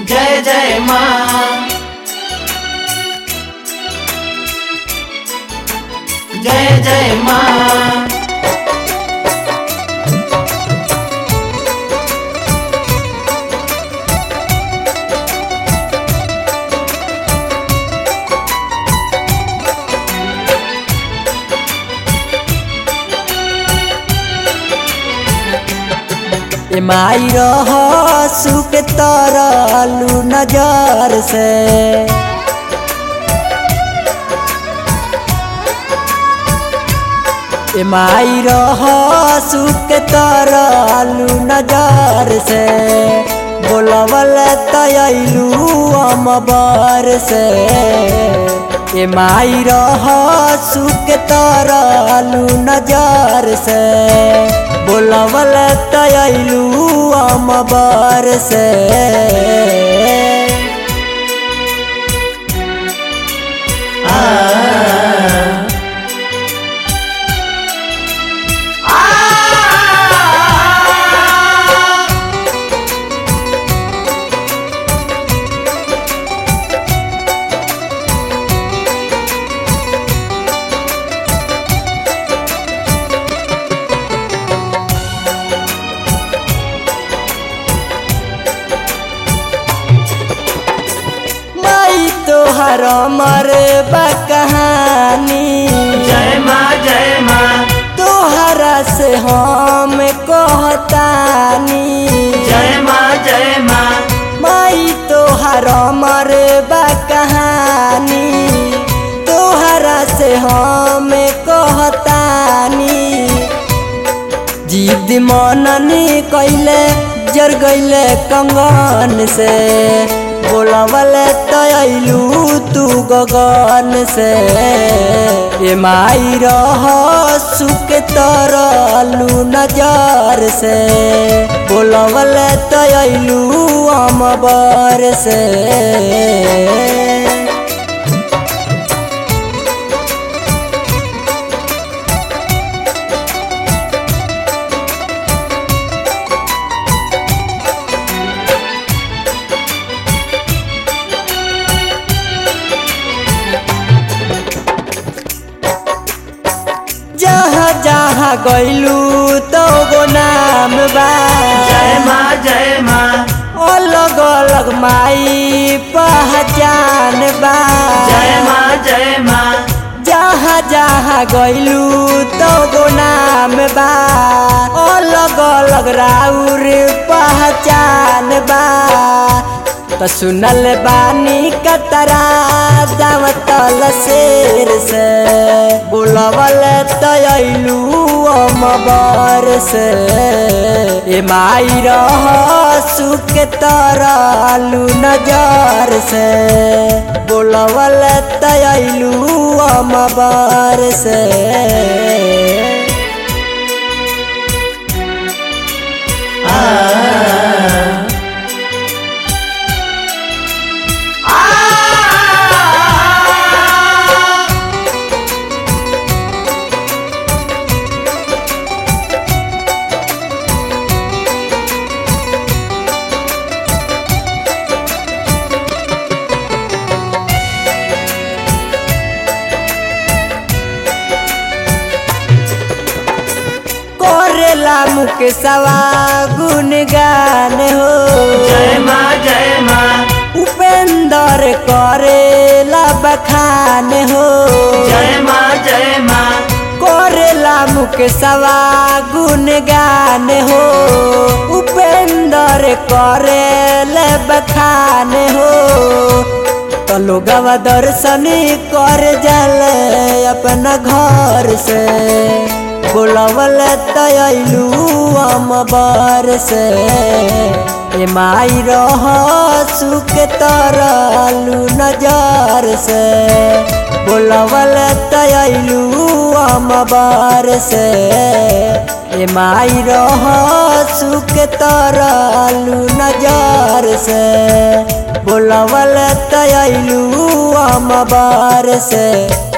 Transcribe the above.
जय जय माँ जय जय माँ ए माई रह सुख तरलू नजर से ए माई रह सुख तरलू नजर से बोलवल तयलू अमबर से ए माई रह सुख तरलू नजर से बोलवल तयलू अमबर से माई तोहर अमर बा कहानी जय माँ जय माँ तोहरा से हम कहतानी जय माँ जय माँ माई तोहर अमर बा कहानी तोहरा से हम कहतानी जिद मननी कैले जर गैले कंगन से बोलवल तयलू तू गगन से ए माई रह सुख तरलू नजर से बोलवल तयलू अमबर से जहाँ जहाँ गैलू तो गो नाम बा जय माँ जय माँ अलग अलग माई पहचान बा जय माँ जय माँ जहाँ जहाँ गैलू तो गो नाम बा अलग अलग राउर पहचान बा तो सुनल बानी कतरा दावतल शेर से बोलवल तयलू अमबर से ए माई रह सुख तरलू नजर से बोलवल तयलू अमबर से करेला मुख सवा गुणगान हो जय माँ जय माँ उपेंद्र करेला बखान हो जय माँ जय माँ करेला मुख सवा गुणगान हो उपेंद्र करेला बखान हो तो लोगवा दर्शन कर जल अपना घर से बोलवल तयलू अमबर से ए माई रह सुख तरलू नजर से बोलवल तयलू अमबर से ए माई रह सुख तरलू नजर से बोलवल तयलू अमबर से